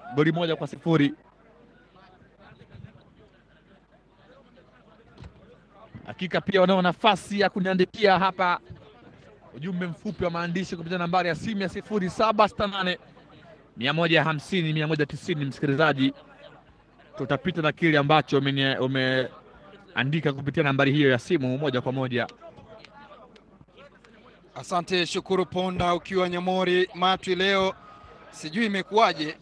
goli moja kwa sifuri. Hakika pia wanao nafasi ya kuniandikia hapa ujumbe mfupi wa maandishi kupitia nambari ya simu ya sifuri saba sita nane mia moja hamsini mia moja tisini. Msikilizaji, tutapita na kile ambacho umenie- umeandika kupitia nambari hiyo ya simu moja kwa moja. Asante Shukuru Ponda, ukiwa Nyamori Matwi. Leo sijui imekuwaje,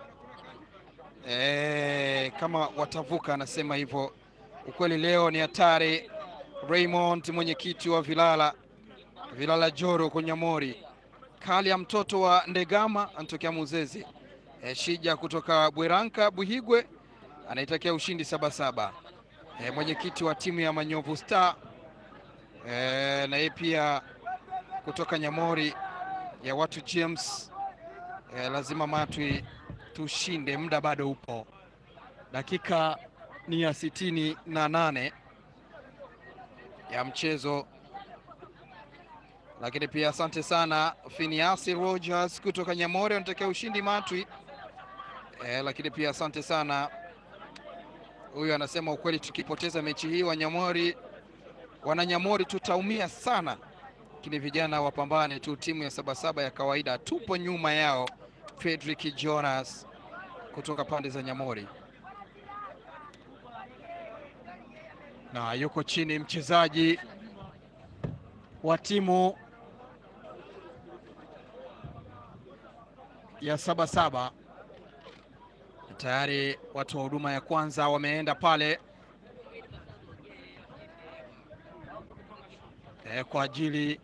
e, kama watavuka, anasema hivyo. Ukweli leo ni hatari. Raymond, mwenyekiti wa Vilala Vilala Joro kwa Nyamori, kali ya mtoto wa Ndegama anatokea Muzezi. E, Shija kutoka Bweranka Buhigwe anaitakia ushindi sabasaba. E, mwenyekiti wa timu ya Manyovu Star e, na yeye pia kutoka Nyamori ya watu James. E, lazima Matwi tushinde, muda bado upo, dakika ni ya sitini na nane ya mchezo lakini pia asante sana Finiasi Rogers kutoka Nyamori anatakia ushindi Matwi. E, lakini pia asante sana huyu anasema ukweli, tukipoteza mechi hii wa Nyamori, wana Nyamori tutaumia sana, lakini vijana wapambane tu, timu ya Sabasaba ya kawaida tupo nyuma yao. Fredrick Jonas kutoka pande za Nyamori na yuko chini mchezaji wa timu ya Sabasaba. Tayari watu wa huduma ya kwanza wameenda pale e, kwa ajili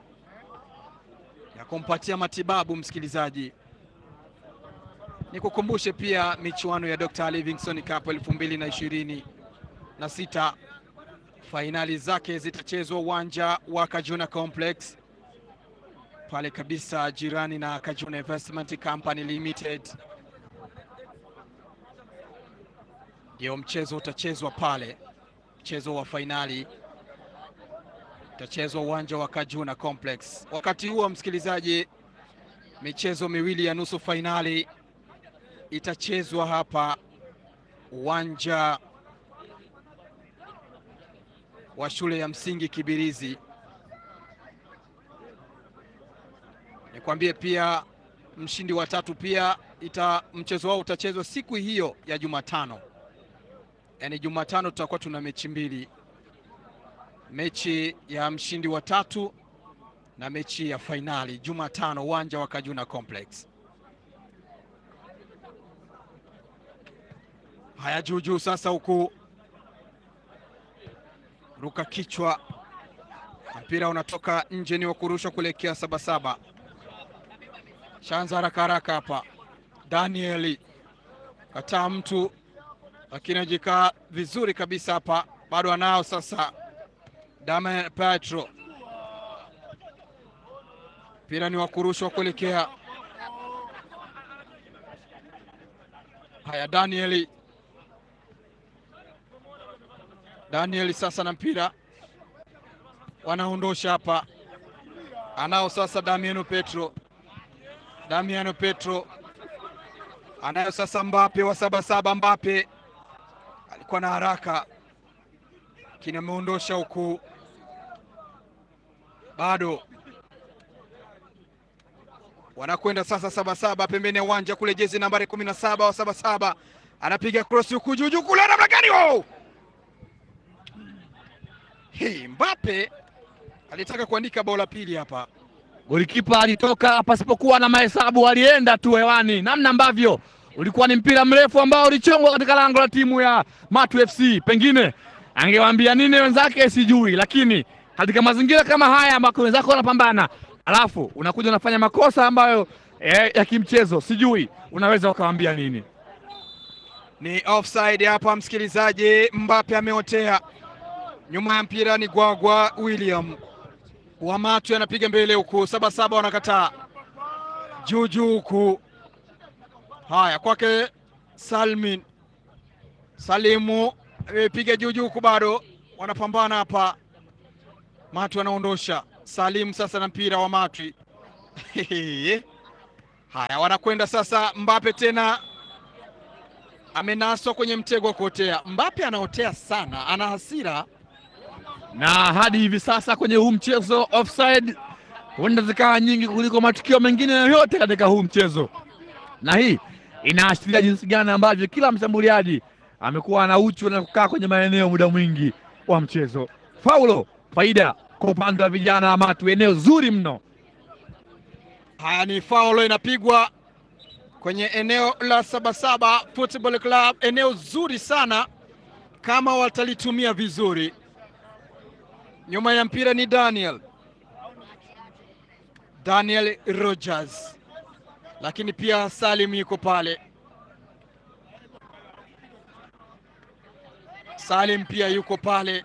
ya kumpatia matibabu. Msikilizaji, nikukumbushe pia michuano ya Dr. Livingstone Cup elfu mbili na ishirini na sita fainali zake zitachezwa uwanja wa Kajuna Complex pale kabisa jirani na Kajuna Investment Company Limited. Ndio mchezo utachezwa pale, mchezo wa fainali utachezwa uwanja wa Kajuna Complex. Wakati huo, msikilizaji, michezo miwili ya nusu fainali itachezwa hapa uwanja wa shule ya msingi Kibirizi. Nikwambie pia mshindi wa tatu pia ita mchezo wao utachezwa siku hiyo ya Jumatano, yaani Jumatano tutakuwa tuna mechi mbili, mechi ya mshindi wa tatu na mechi ya fainali Jumatano, uwanja wa Kajuna Complex. Haya, juujuu sasa huku ruka kichwa, mpira unatoka nje, ni wa kurusha kuelekea Sabasaba. Shanza haraka haraka hapa, Danieli kataa mtu, lakini ajikaa vizuri kabisa hapa, bado anao sasa. Damian Petro, mpira ni wa kurushwa kuelekea haya, Danieli Daniel sasa na mpira wanaondosha hapa, anao sasa Damiano Petro. Damiano Petro anayo sasa Mbape wa Sabasaba. Mbape alikuwa na haraka, lakini ameondosha huku, bado wanakwenda sasa Sabasaba pembeni ya uwanja kule, jezi nambari kumi na saba wa Sabasaba anapiga cross huku juujuu kule, namna gani wao Hey, Mbappe alitaka kuandika bao la pili hapa. Golikipa alitoka pasipokuwa na mahesabu, alienda tu hewani, namna ambavyo ulikuwa ni mpira mrefu ambao ulichongwa katika lango la timu ya Matu FC. Pengine angewaambia nini wenzake sijui, lakini katika mazingira kama haya ambako wenzako wanapambana, alafu unakuja unafanya makosa ambayo eh, ya kimchezo, sijui unaweza ukawaambia nini? Ni offside hapa, msikilizaji. Mbappe ameotea nyuma ya mpira ni Gwagwa William Wamatu anapiga mbele huku, Sabasaba wanakataa juu juu huku. Haya, kwake Salmin Salimu amepiga juu juu huku, bado wanapambana hapa. Matu anaondosha Salim sasa na mpira wa Matwi. Haya, wanakwenda sasa, Mbape tena amenaswa kwenye mtego wa kuotea. Mbappe anaotea sana, ana hasira. na hadi hivi sasa kwenye huu mchezo offside huenda zikawa nyingi kuliko matukio mengine yoyote katika huu mchezo, na hii inaashiria jinsi gani ambavyo kila mshambuliaji amekuwa na uchu na kukaa kwenye maeneo muda mwingi wa mchezo. Faulo faida kwa upande wa vijana wa Matu, eneo zuri mno. Haya ni faulo inapigwa kwenye eneo la Sabasaba Football Club, eneo zuri sana kama watalitumia vizuri. Nyuma ya mpira ni Daniel Daniel Rogers, lakini pia Salim yuko pale. Salim pia yuko pale,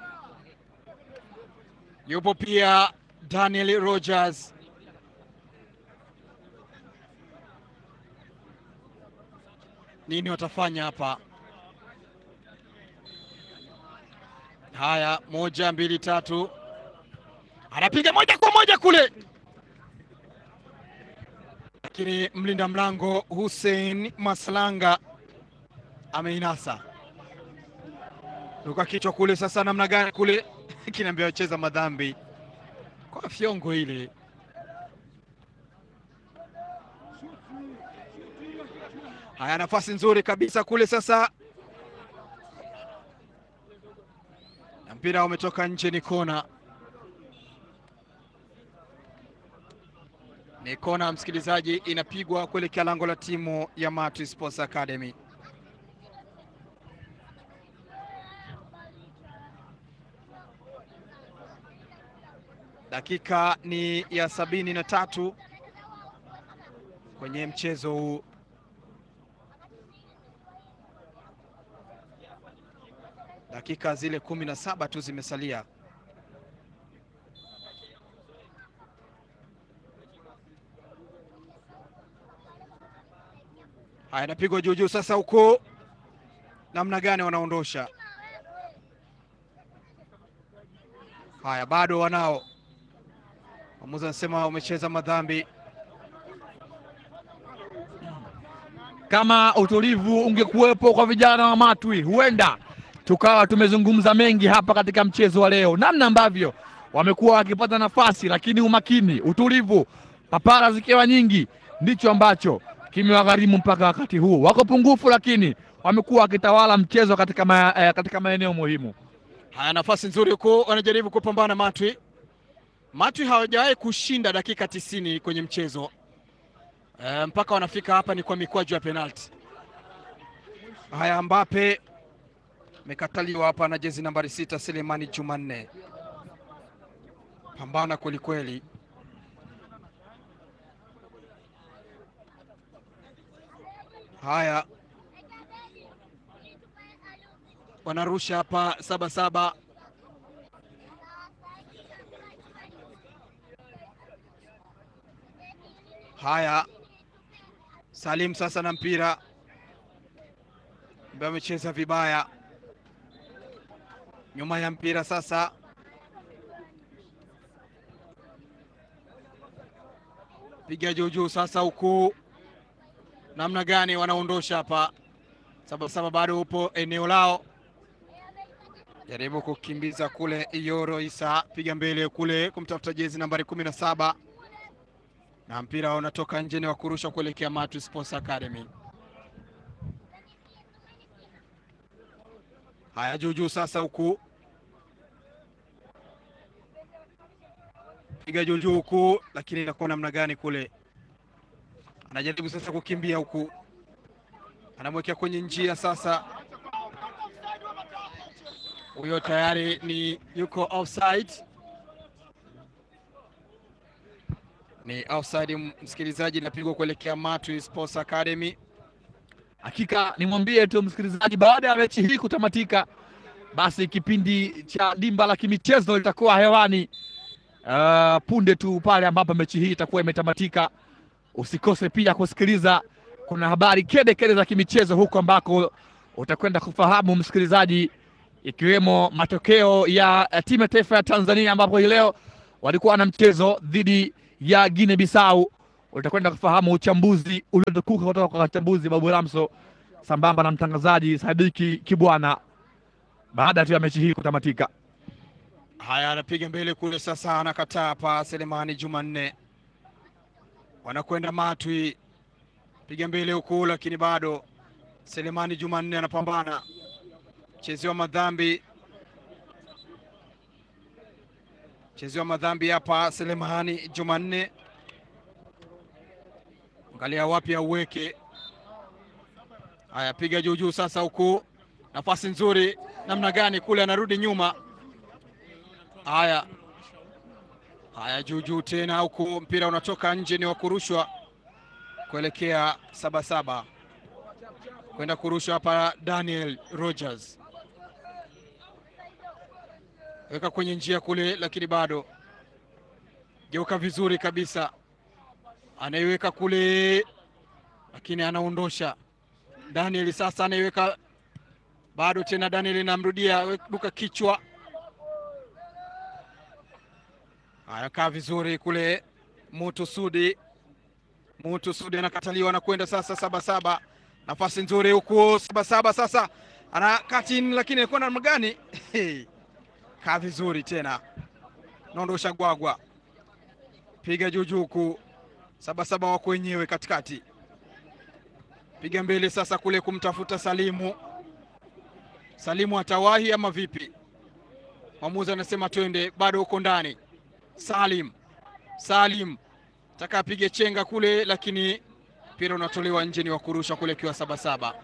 yupo pia Daniel Rogers. Nini watafanya hapa? Haya, moja mbili tatu, anapiga moja kwa moja kule, lakini mlinda mlango Hussein Maslanga ameinasa ruka kichwa kule. Sasa namna gani kule kinaambia wacheza madhambi kwa fyongo ile. Haya, nafasi nzuri kabisa kule sasa, na mpira umetoka nje, ni kona, ni kona msikilizaji, inapigwa kuelekea lango la timu ya Matu Sports Academy. Dakika ni ya sabini na tatu kwenye mchezo huu. Dakika zile kumi na saba tu zimesalia. Haya, inapigwa juu juu sasa, huko namna gani wanaondosha? Haya, bado wanao Mwamuzi anasema umecheza madhambi. Kama utulivu ungekuwepo kwa vijana wa Matwi, huenda tukawa tumezungumza mengi hapa katika mchezo wa leo, namna ambavyo wamekuwa wakipata nafasi, lakini umakini, utulivu, papara zikiwa nyingi, ndicho ambacho kimewagharimu mpaka wakati huu. Wako pungufu, lakini wamekuwa wakitawala mchezo katika, ma, eh, katika maeneo muhimu. Haya, nafasi nzuri huko, wanajaribu kupambana Matwi. Matwi hawajawahi kushinda dakika tisini kwenye mchezo e, mpaka wanafika hapa ni kwa mikwaju ya penalti. Haya, Mbappe amekataliwa hapa na jezi nambari sita Selemani Jumanne. Pambana kwelikweli. Haya, wanarusha hapa saba saba Haya, Salim sasa na mpira ambaye amecheza vibaya. Nyuma ya mpira sasa, piga juu juu sasa, huku namna gani wanaondosha hapa. Sabasaba bado upo eneo lao, jaribu kukimbiza kule. Iyoro Isa piga mbele kule kumtafuta jezi nambari kumi na saba na mpira unatoka nje, ni wa kurusha kuelekea Matu Sports Academy. Haya, juu juu sasa, huku piga juu juu huku, lakini inakuwa namna gani kule, anajaribu sasa kukimbia huku, anamwekea kwenye njia sasa, huyo tayari ni yuko offside ni offside msikilizaji, inapigwa kuelekea Matu Sports Academy. Hakika nimwambie tu msikilizaji, baada ya mechi hii kutamatika, basi kipindi cha dimba la kimichezo litakuwa hewani uh, punde tu pale ambapo mechi hii itakuwa imetamatika. Usikose pia kusikiliza, kuna habari kede kede za kimichezo huko ambako utakwenda kufahamu msikilizaji, ikiwemo matokeo ya uh, timu ya taifa ya Tanzania ambapo hii leo walikuwa na mchezo dhidi ya Guinea Bissau. Utakwenda kufahamu uchambuzi uliotukuka kutoka kwa wachambuzi Babu Ramso sambamba na mtangazaji Sadiki Kibwana baada tu ya mechi hii kutamatika. Haya, anapiga mbele kule sasa, anakataa hapa. Selemani Jumanne wanakwenda Matwi, piga mbele huku, lakini bado Selemani Jumanne anapambana, chezewa madhambi, chezewa madhambi hapa. Selemani Jumanne, angalia wapi auweke. Haya, piga juu juu sasa, huku nafasi nzuri namna gani kule, anarudi nyuma Haya, haya, juu juu tena huku, mpira unatoka nje, ni wa kurushwa kuelekea Sabasaba, kwenda kurushwa hapa. Daniel Rogers weka kwenye njia kule, lakini bado geuka vizuri kabisa, anaiweka kule, lakini anaondosha Daniel. Sasa anaiweka bado tena, Daniel inamrudia duka kichwa Haya, kaa vizuri kule. Mutu Sudi, Mutu Sudi anakataliwa na kwenda sasa Sabasaba, nafasi nzuri huku Sabasaba sasa ana katini, lakini alikuwa namna gani? kaa vizuri tena, naondosha gwagwa, piga juujuu huku Sabasaba wako wenyewe katikati, piga mbele sasa kule kumtafuta Salimu. Salimu atawahi ama vipi? Mwamuzi anasema twende, bado huko ndani Salim Salim taka apige chenga kule, lakini mpira unatolewa nje, ni wa kurusha kule kiwa Sabasaba.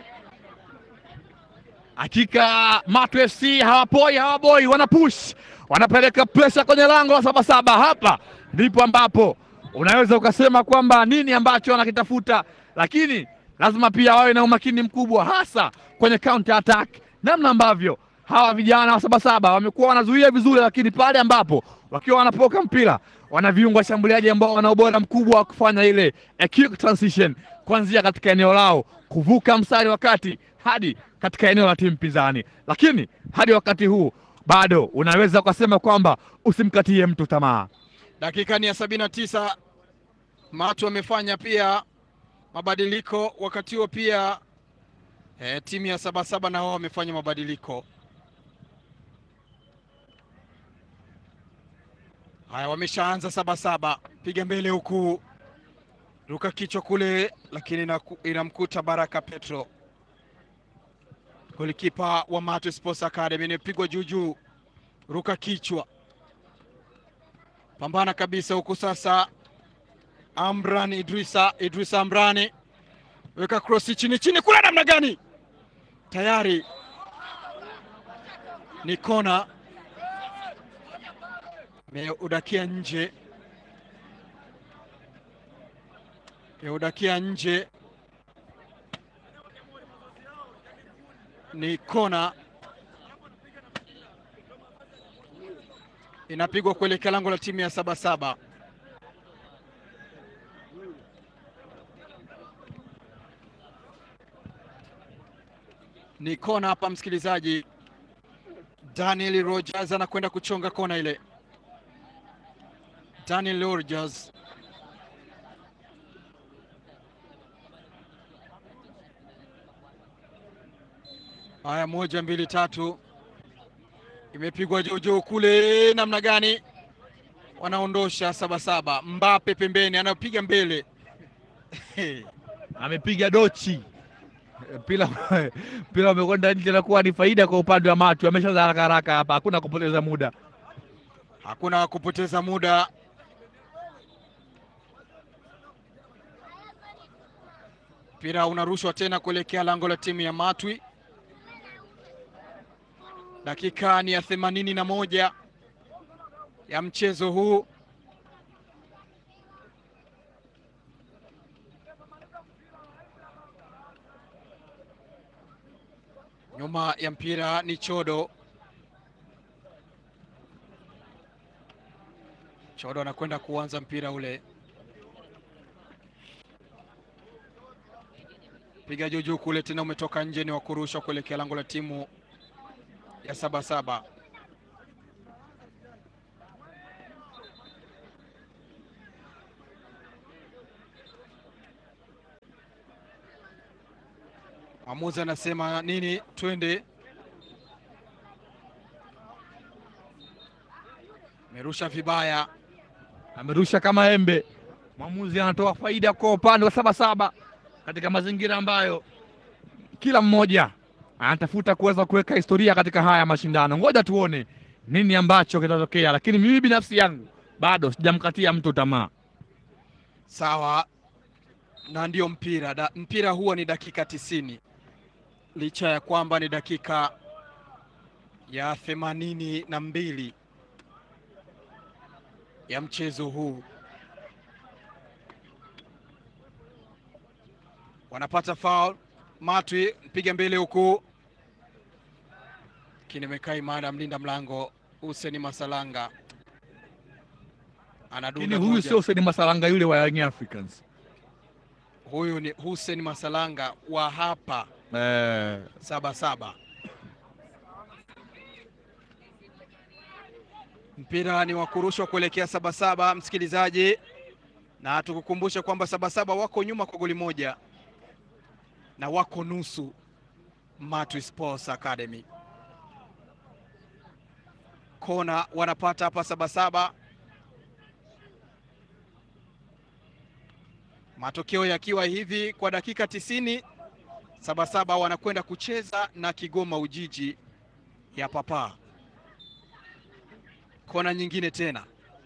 Hakika Matu FC hawapoi hawaboi, wanapush wanapeleka presha kwenye lango la Sabasaba. Hapa ndipo ambapo unaweza ukasema kwamba nini ambacho wanakitafuta, lakini lazima pia wawe na umakini mkubwa, hasa kwenye counter attack, namna ambavyo hawa vijana wa Sabasaba wamekuwa wanazuia vizuri, lakini pale ambapo wakiwa wanapoka mpira wana viungo washambuliaji ambao wana ubora mkubwa wa kufanya ile a quick transition kuanzia katika eneo lao kuvuka mstari wa kati hadi katika eneo la timu pinzani. Lakini hadi wakati huu bado unaweza ukasema kwamba usimkatie mtu tamaa. Dakika ni ya sabini na tisa. Matu wamefanya pia mabadiliko wakati huo pia e, timu ya Sabasaba na wao wamefanya mabadiliko haya. Wameshaanza Sabasaba, piga mbele huku, ruka kichwa kule, lakini inamkuta Baraka Petro, golikipa wa Matu Sports Academy. Inapigwa juu juu, ruka kichwa, pambana kabisa huku sasa Amran Idrisa, Idrisa Amrani weka krosi chini chini kule, namna gani? Tayari ni kona, meudakia nje, meudakia nje, ni kona, inapigwa kuelekea lango la timu ya Sabasaba. ni kona hapa, msikilizaji. Daniel Rogers anakwenda kuchonga kona ile. Daniel Rogers haya, moja mbili tatu, imepigwa jojo kule, namna gani? Wanaondosha Sabasaba. Mbape pembeni, anapiga mbele amepiga dochi mpira mpira umekwenda nje, nakuwa ni faida kwa upande wa Matu. Ameshaanza haraka haraka hapa, hakuna kupoteza muda, hakuna kupoteza muda. Mpira unarushwa tena kuelekea lango la timu ya Matwi. Dakika ni ya themanini na moja ya mchezo huu. Nyuma ya mpira ni Chodo. Chodo anakwenda kuanza mpira ule, piga juu juu kule, tena umetoka nje, ni wa kurusha kuelekea lango la timu ya Sabasaba. Mwamuzi anasema nini? Twende. Merusha vibaya. amerusha kama embe. Mwamuzi anatoa faida kwa upande wa Sabasaba katika mazingira ambayo kila mmoja anatafuta kuweza kuweka historia katika haya mashindano. Ngoja tuone nini ambacho kitatokea, lakini mimi binafsi yangu bado sijamkatia mtu tamaa. Sawa, na ndio mpira da, mpira huwa ni dakika tisini licha ya kwamba ni dakika ya themanini na mbili ya mchezo huu. Wanapata foul. Matwi mpiga mbele huku, lakini imekaa imara. Mlinda mlango Hussein Masalanga anadunda Lakini huyu moja. sio Hussein Masalanga yule wa Young Africans. Huyu ni Hussein Masalanga wa hapa Eh, saba saba. Mpira ni wa kurushwa kuelekea saba saba, msikilizaji, na tukukumbusha kwamba saba saba wako nyuma kwa goli moja na wako nusu Matwi Sports Academy. Kona wanapata hapa saba saba, matokeo yakiwa hivi kwa dakika tisini Sabasaba wanakwenda kucheza na Kigoma Ujiji ya Papa. Kona nyingine tena,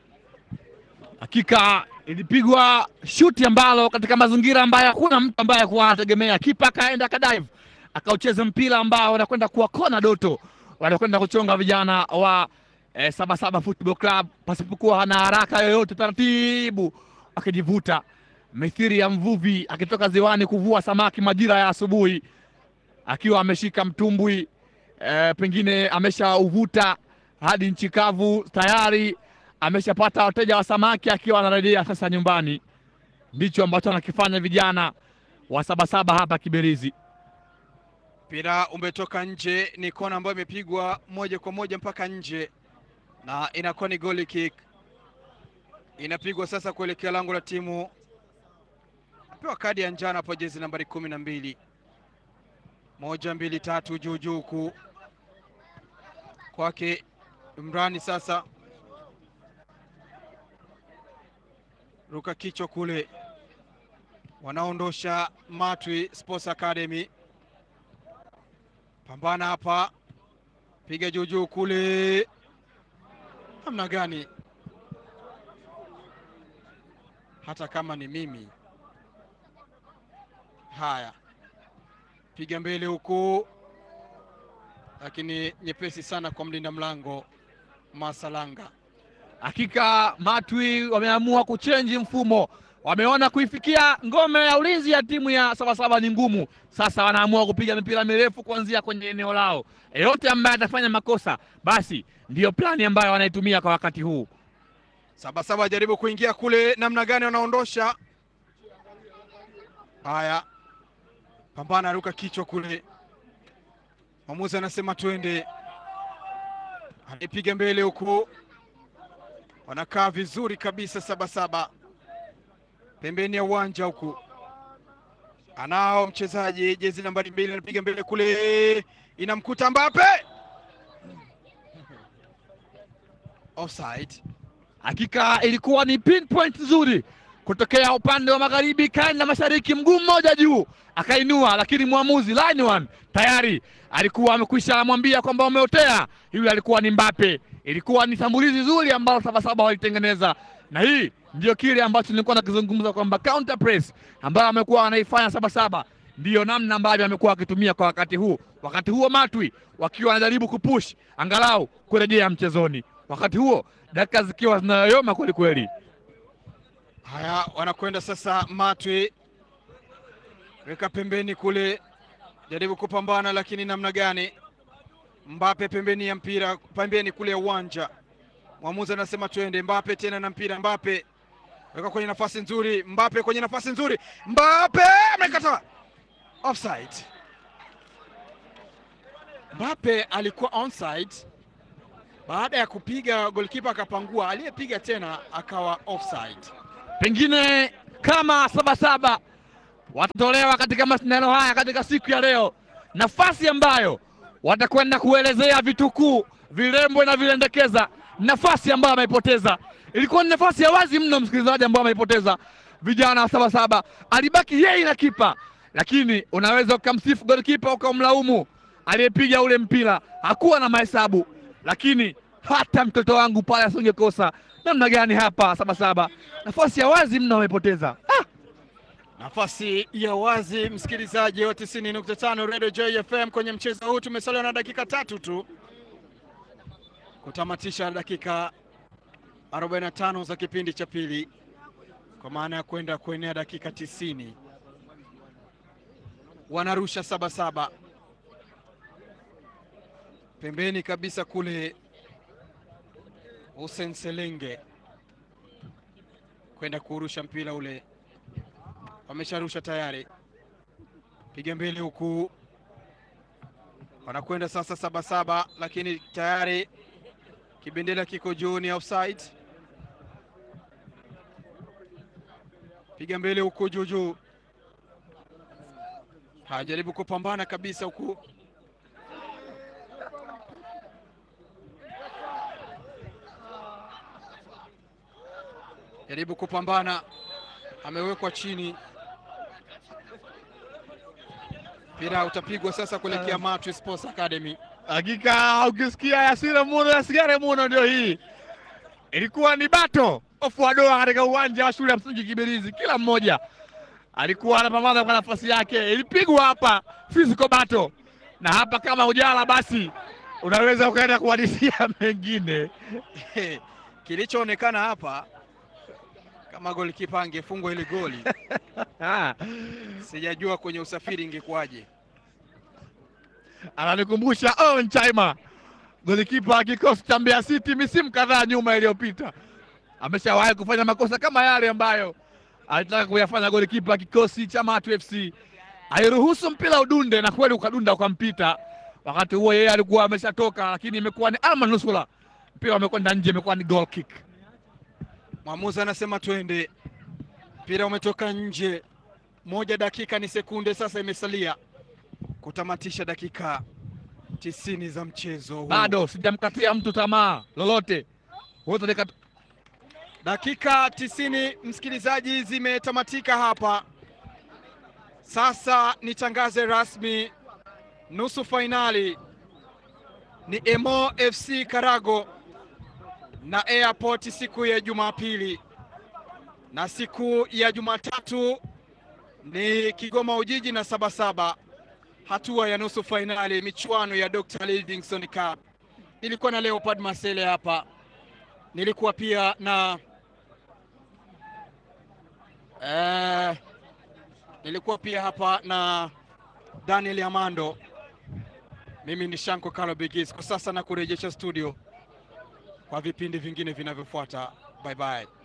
hakika ilipigwa shuti ambalo katika mazingira ambayo hakuna mtu ambaye alikuwa anategemea. Kipa akaenda akadive akaucheza mpira ambao wanakwenda kuwa kona doto, wanakwenda kuchonga vijana wa eh, Sabasaba Football Club pasipokuwa hana haraka yoyote, taratibu akijivuta mithiri ya mvuvi akitoka ziwani kuvua samaki majira ya asubuhi, akiwa ameshika mtumbwi eh, pengine ameshauvuta hadi nchi kavu tayari ameshapata wateja wa samaki akiwa anarejea sasa nyumbani. Ndicho ambacho anakifanya vijana wa Sabasaba hapa Kibirizi. mpira umetoka nje, ni kona ambayo imepigwa moja kwa moja mpaka nje na inakuwa ni goal kick. Inapigwa sasa kuelekea lango la timu, pewa kadi ya njano hapo, jezi nambari kumi na mbili. Moja mbili tatu, juu juu huku kwake Imrani sasa ruka kichwa kule, wanaondosha Matwi Sports Academy. Pambana hapa, piga juu juu kule, namna gani? Hata kama ni mimi. Haya, piga mbele huku, lakini nyepesi sana kwa mlinda mlango Masalanga. Hakika Matwi wameamua kuchenji mfumo, wameona kuifikia ngome ya ulinzi ya timu ya Sabasaba ni ngumu. Sasa wanaamua kupiga mipira mirefu kuanzia kwenye eneo lao. Yeyote ambaye atafanya makosa, basi ndiyo plani ambayo wanaitumia kwa wakati huu. Sabasaba jaribu kuingia kule, namna gani wanaondosha. Haya, pambana, ruka kichwa kule. Mwamuzi anasema twende, anaipiga mbele huku, wanakaa vizuri kabisa. Sabasaba pembeni ya uwanja huku, anao mchezaji jezi nambari mbili, anapiga mbele kule, inamkuta Mbappe, offside. Hakika ilikuwa ni pinpoint nzuri kutokea upande wa magharibi kaenda mashariki, mguu mmoja juu akainua, lakini mwamuzi line one tayari alikuwa amekwisha mwambia kwamba umeotea. Yule alikuwa ni Mbappe. Ilikuwa ni shambulizi zuri ambalo Sabasaba walitengeneza, na hii ndio kile ambacho nilikuwa nakizungumza kwamba counter press ambayo amekuwa wanaifanya Sabasaba ndiyo namna ambavyo amekuwa akitumia kwa wakati huu. Wakati huo Matwi wakiwa wanajaribu kupush angalau kurejea mchezoni, wakati huo dakika zikiwa zinayoyoma kweli kweli. Haya, wanakwenda sasa. Matwi weka pembeni kule, jaribu kupambana, lakini namna gani? Mbape pembeni ya mpira, pembeni kule ya uwanja. Mwamuzi anasema twende. Mbape tena na mpira, Mbape weka kwenye nafasi nzuri, Mbape kwenye nafasi nzuri, Mbape amekata offside. Mbape alikuwa onside baada ya kupiga, golikipa akapangua, aliyepiga tena akawa offside. Pengine kama Sabasaba watatolewa katika mashindano haya katika siku ya leo, nafasi ambayo watakwenda kuelezea vitukuu, vilembwe na vilendekeza, nafasi ambayo ameipoteza. Ilikuwa ni nafasi ya wazi mno, msikilizaji, ambayo ameipoteza. Vijana wa Sabasaba alibaki yeye na kipa, lakini unaweza ukamsifu golikipa ukamlaumu aliyepiga ule mpira, hakuwa na mahesabu, lakini hata mtoto wangu pale asingekosa. Namna gani hapa Sabasaba, nafasi ya wazi mno amepoteza. Ah! Nafasi ya wazi, msikilizaji wa 90.5 Radio Joy FM. Kwenye mchezo huu tumesalia na dakika tatu tu kutamatisha dakika 45 za kipindi cha pili, kwa maana ya kwenda kuenea dakika 90. Wanarusha Sabasaba pembeni kabisa kule, Hussein Selenge kwenda kurusha mpira ule wamesharusha tayari, piga mbele huku, wanakwenda sasa Sabasaba, lakini tayari kibendera kiko juu, ni offside. Piga mbele huku juu juu, hajaribu kupambana kabisa huku, jaribu kupambana, amewekwa chini mpira utapigwa sasa kuelekea Matwi Sports Academy. Hakika ukisikia Yasire Muno Yasigare Muno, ndio hii ilikuwa ni bato ofu wa doa katika uwanja wa shule ya msingi Kibirizi. Kila mmoja alikuwa anapambana kwa nafasi yake, ilipigwa hapa physical battle, na hapa kama ujala basi unaweza ukaenda kuhadithia mengine. Kilichoonekana hapa kama golikipa angefungwa ile goli Ah, sijajua kwenye usafiri ingekuwaje. ananikumbusha Owen Chaima, golikipa wa kikosi cha Mbeya City misimu kadhaa nyuma iliyopita. Ameshawahi kufanya makosa kama yale ambayo alitaka kuyafanya golikipa wa kikosi cha Matu FC. Aliruhusu mpira udunde na kweli ukadunda ukampita. Wakati huo yeye alikuwa ameshatoka, lakini imekuwa ni alma nusura, mpira umekwenda nje, imekuwa ni goal kick. Mwamuzi anasema twende, mpira umetoka nje. Moja dakika ni sekunde sasa imesalia kutamatisha dakika tisini za mchezo huu. Bado sijamkatia mtu tamaa lolote, wote nika Dakika tisini msikilizaji, zimetamatika hapa. Sasa nitangaze rasmi nusu fainali ni Emo FC Karago na Airport siku ya Jumapili, na siku ya Jumatatu ni Kigoma Ujiji na Sabasaba, hatua ya nusu fainali michuano ya Dr. Livingstone Cup. Nilikuwa na Leopard Masele hapa, nilikuwa pia na eh, nilikuwa pia hapa na Daniel Amando. Mimi ni Shanko Kalo Bigis. Kwa sasa na kurejesha studio kwa vipindi vingine vinavyofuata. Bye bye.